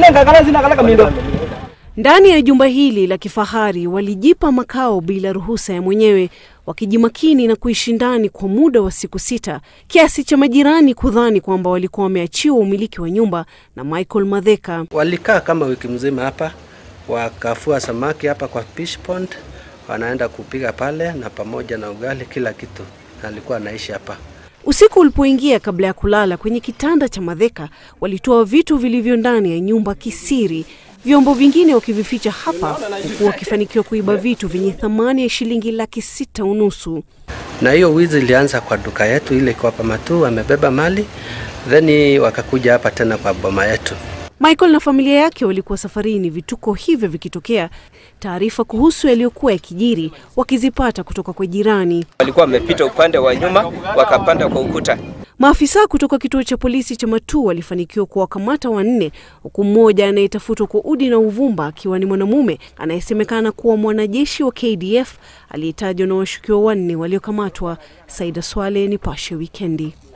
Ndani ya jumba hili la kifahari walijipa makao bila ruhusa ya mwenyewe, wakijimakini na kuishi ndani kwa muda wa siku sita, kiasi cha majirani kudhani kwamba walikuwa wameachiwa umiliki wa nyumba na Michael Madheka. Walikaa kama wiki mzima hapa, wakafua samaki hapa kwa fish pond, wanaenda kupiga pale na pamoja na ugali, kila kitu, na alikuwa anaishi hapa. Usiku ulipoingia, kabla ya kulala kwenye kitanda cha Madheka, walitoa vitu vilivyo ndani ya nyumba kisiri, vyombo vingine wakivificha hapa, huku wakifanikiwa kuiba vitu vyenye thamani ya shilingi laki sita unusu. Na hiyo wizi ilianza kwa duka yetu ile kwa Pamatu, wamebeba mali then wakakuja hapa tena kwa boma yetu. Michael na familia yake walikuwa safarini, vituko hivyo vikitokea, taarifa kuhusu yaliyokuwa yakijiri wakizipata kutoka kwa jirani. Walikuwa wamepita upande wa nyuma wakapanda kwa ukuta. Maafisa kutoka kituo cha polisi cha Matuu walifanikiwa kuwakamata wanne, huku mmoja anayetafutwa kwa udi na uvumba akiwa ni mwanamume anayesemekana kuwa mwanajeshi wa KDF aliyetajwa na washukiwa wanne waliokamatwa. Saida Swale, Nipashe Wikendi.